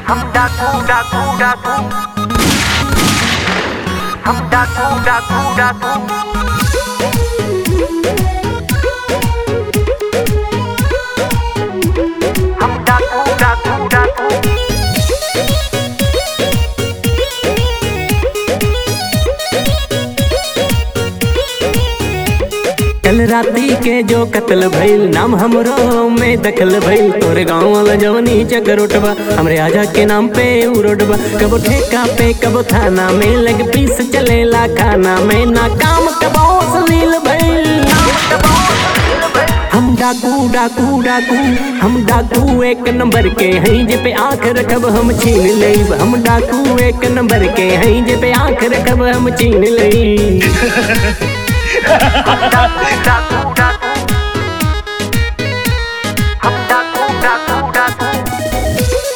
हम डाकू डाकू डाकू हम डाकू डाकू डाकू हम डाकू डाकू डाकू कल राती के जो कत्ल भइल नाम हमरो में दखल भइल तोरे गाँव वाला जवनी चक्कर उठबा हमरे आजा के नाम पे उ रोडबा कबो ठेका पे कबो थाना में लग पीस चलेला खाना में ना काम कबो सलील भइल हम डाकू डाकू डाकू हम डाकू एक नंबर के हैं जे पे आंख रखब हम छीन लेब हम डाकू एक नंबर के हैं जे पे आंख रखब हम छीन लेब डाकू डाकू डाकू हम डाकू डाकू डाकू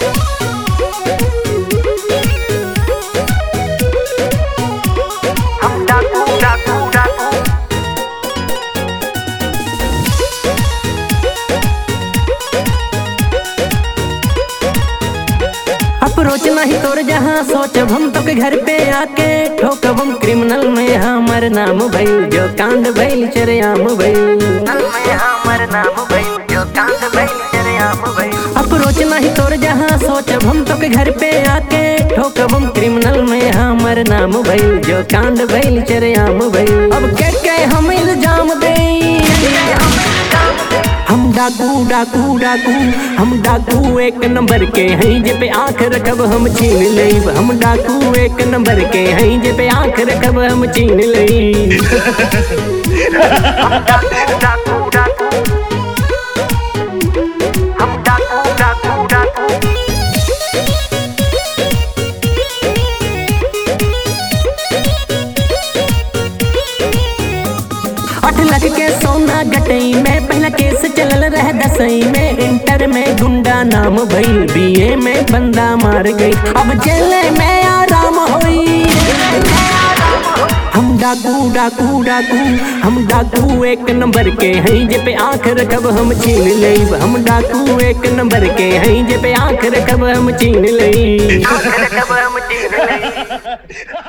हम डाकू डाकू डाकू अप्रोच नहीं तोर जहाँ सोचब हम तो के घर पे आके ठोकब हम क्रिमिनल में हमर नाम भइल जो कांड भइल चरेआम भइल नल में हमर नाम भइल जो कांड भइल चरेआम भइल अप्रोच नहीं तोर जहाँ सोचब हम तो के घर पे आके ठोकब हम क्रिमिनल में हमर नाम भइल जो कांड भइल चरेआम भइल अब के के हम इल्जाम दे हम डाकू डाकू डाकू हम डाकू एक नंबर के हैं जे पे आंख रखब हम छीन लेब हम डाकू एक नंबर के हैं जे पे आंख रखब हम छीन लेब डाकू डाकू डाकू हम डाकू डाकू डाकू आठ लाख के सोना गटई में पहला केस चलल रह दसई में इंटर में गुंडा नाम भइल बीए में बंदा मार गई अब जेल में आराम होई हम डाकू डाकू डाकू हम डाकू एक नंबर के हैं जे पे आंख रखब हम छीन लेब हम डाकू एक नंबर के हैं जे पे आंख रखब हम छीन लेब आखिर कब हम जीत गए